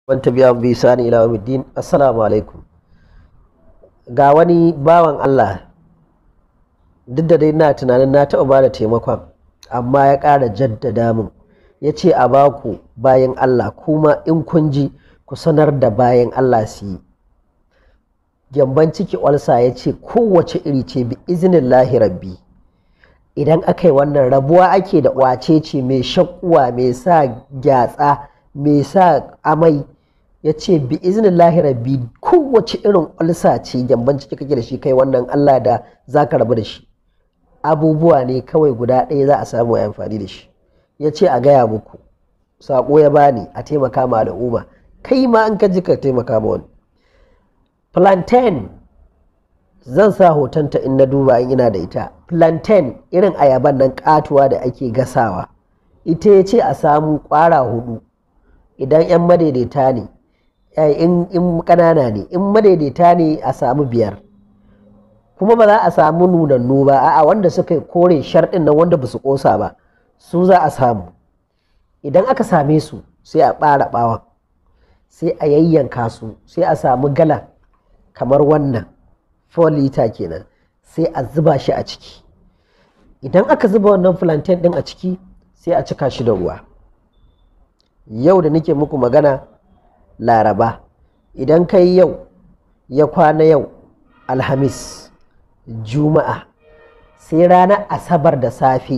wanta biya bi sani ila din assalamu alaikum ga wani bawan Allah duk da dai na tunanin na taɓa ba da taimakon amma ya ƙara jaddada min ya ce a baku bayan Allah kuma in kun ji ku sanar da bayan Allah su yi gyamban ciki olsa ya ce kowace iri ce bi izinin rabbi idan aka yi wannan rabuwa ake da wace ce mai shakkuwa mai sa gyatsa mai sa amai ya ce bi izinin rabbi kowace irin olsa ce gyamban ciki kake da shi kai wannan Allah da za ka rabu da shi abubuwa ne kawai guda ɗaya za a samu a amfani da shi ya ce a gaya muku saƙo ya bani a taimaka ma al'umma kai ma an ka ji ka taimaka ma wani plantain zan sa hotonta in na duba in ina da ita plantain irin ayaban nan katuwa da ake gasawa ita ya ce a samu kwara hudu idan 'yan madaidaita ne in ƙanana ne in madaidaita ne a samu biyar kuma ba za a samu nunannu ba a'a wanda suka kore sharɗin nan wanda ba su ƙosa ba su za a samu idan aka same su sai a ɓara ɓawon sai a yayyanka su sai a samu gala kamar wannan 4 liter kenan sai a zuba shi a ciki idan aka zuba wannan plantain din a ciki sai a cika shi da ruwa yau da nake muku magana laraba idan kai yau ya kwana yau alhamis juma'a sai ranar asabar da safe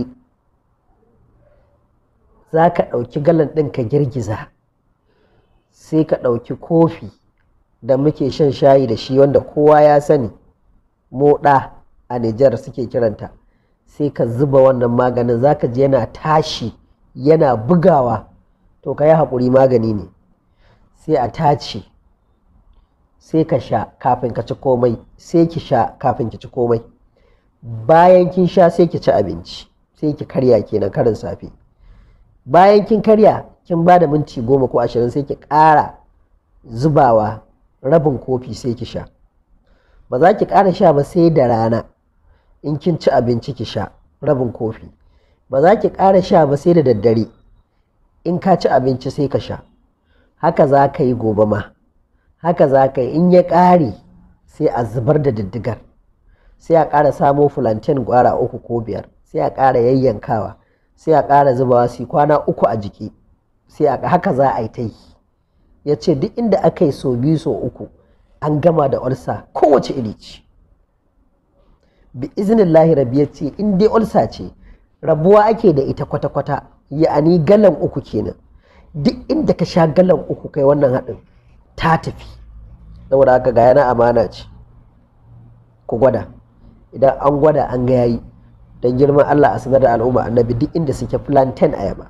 za ka ɗauki galan ɗin ka girgiza sai ka ɗauki kofi da muke shan shayi da shi wanda kowa ya sani moɗa a Nijar suke kiranta sai ka zuba wannan maganin zaka ji yana tashi yana bugawa to ka yi haƙuri magani ne sai a tace sai ka sha kafin ka ci komai sai ki sha kafin ki ci komai bayan kin sha sai ki ci abinci sai ki karya kenan karin safe bayan kin karya kin ba da minti goma ko ashirin sai ki ƙara zubawa rabin kofi sai ki sha ba za ki ƙara sha ba sai da rana in kin ci abinci ki sha rabin kofi ba za ki ƙara sha ba sai da daddare in ka ci abinci sai ka sha haka za ka yi gobe ma haka za ka yi in ya ƙare sai a zubar da diddigar sai a ƙara samo fulanten gwara uku ko biyar sai a ƙara yayyankawa sai a ƙara zubawa su kwana uku a jiki sai haka za a yi ta yi ya ce duk inda aka yi so biyu so uku an gama da olsa kowace iri ce bi izinin rabi ya ce in dai olsa ce rabuwa ake da ita kwata-kwata ya'ani galan uku kenan duk inda ka sha galan uku kai wannan haɗin ta tafi saboda haka ga yana amana ce ku gwada idan an gwada an ga yayi don girman allah a sanar da al'umma annabi duk inda suke plantain ayaba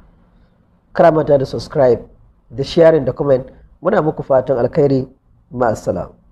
karamata da subscribe da sharing da comment muna muku fatan alkhairi ma'assalam